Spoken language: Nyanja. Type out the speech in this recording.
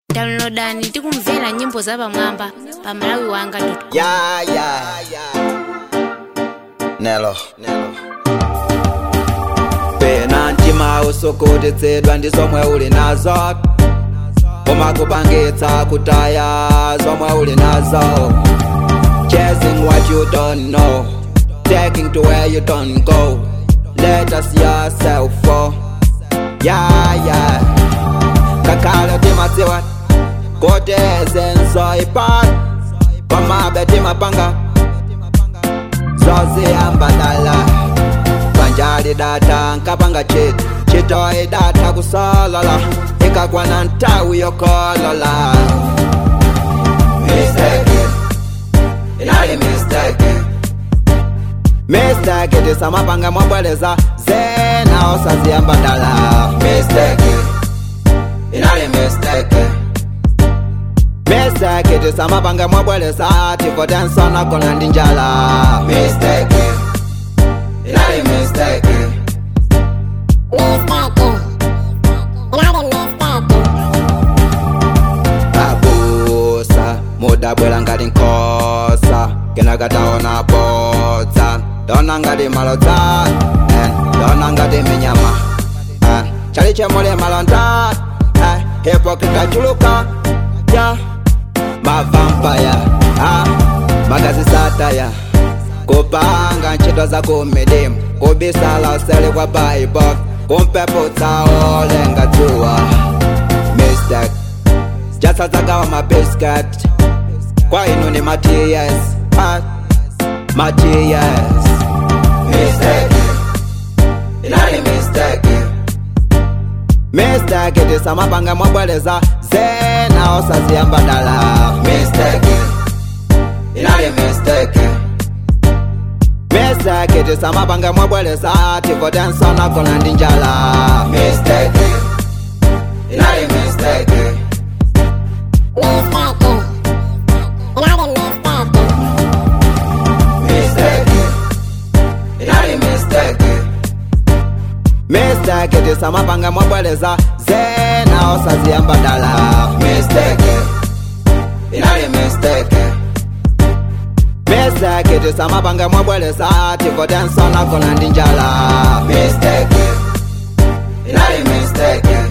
downloadani tikumvera nyimbo zapamwamba pa malawi wanga Yeah, yeah, yeah. Nelo. pena mtima usokotitsidwa ndi zomwe uli nazo koma kupangitsa kutaya zomwe uli nazo chasing what you don't know taking to where you don't go let us yourself for yeah yeah kakhala timatsiwa kote zenzo ipat pamabe timapanga zoziyambadala panjali data nkapanga chiti chitoyi data kusolola ikakwana ntawi yokolola mistake inali mistake mistake tisamapanga mwabweleza zena osaziyambadala mistake inali mistake mistake tisamapanga mwabweleza tifotensona kona ndi njala mistake inali mistake abusa mudabwela ngati nkhosa kenakataona bodza ndona ngati malodza eh, ndona ngati minyama eh, chali chemule malonda eh, hipokrita chuluka ya mavampaya ah, magazi sataya kupanga ntchito za kumidima kubisala usele kwa baibo kumpeputsa olenga dzuwa mistake jasadzagawa mabiscuit kwa inu ni matiyes ah, matiyes mistake inali mistake mistake tisamapanga mwabweleza zena osaziyambadala mistake inali mistake mistake tisamapanga mwabweleza tifotensona kona ndi njala mistake inali mistake mistake inali mistake mistake tisamapanga mwabweleza zena osaziyambadala mistake inali mistake mistake tisamapanga mwabweleza tifotensona kona ndi njala mistake inali mistake